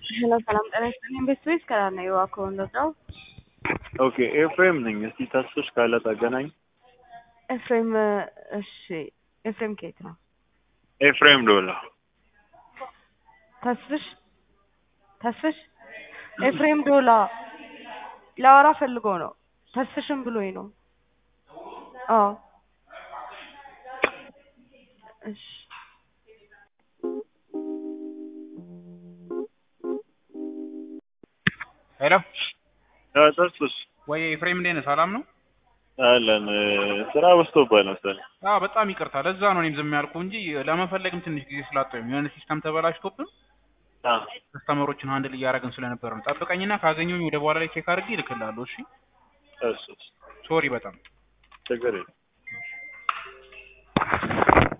ሄሎ ሰላም ጤና ይስጥልኝ። ቤት ስዊስ ከላር ነው የዋከው እንደዛው ኦኬ ኤፍሬም ነኝ። እስቲ ተስፍሽ ካለ ታገናኝ። ኤፍሬም እሺ፣ ኤፍሬም ከየት ነው? ኤፍሬም ዶላ ተስፍሽ ተስፍሽ ኤፍሬም ዶላ ላወራ ፈልጎ ነው። ተስፍሽም ብሎኝ ነው። አዎ እሺ ሄሎ ተስፍሽ ወይ ኤፍሬም እንዴት ነህ? ሰላም ነው? አለን ስራ በዝቶብሃል መሰለኝ። አዎ በጣም ይቅርታ። ለዛ ነው እኔም ዝም ያልኩህ እንጂ ለመፈለግም ትንሽ ጊዜ ስላጣሁኝ የሆነ ሲስተም ተበላሽቶብን አ ከስተመሮችን ሃንድል እያደረግን ስለነበር ነው። ጠብቀኝና ካገኘሁኝ ወደ በኋላ ላይ ቼክ አድርጌ እልክልሃለሁ። እሺ እሺ ሶሪ በጣም ችግር የለም።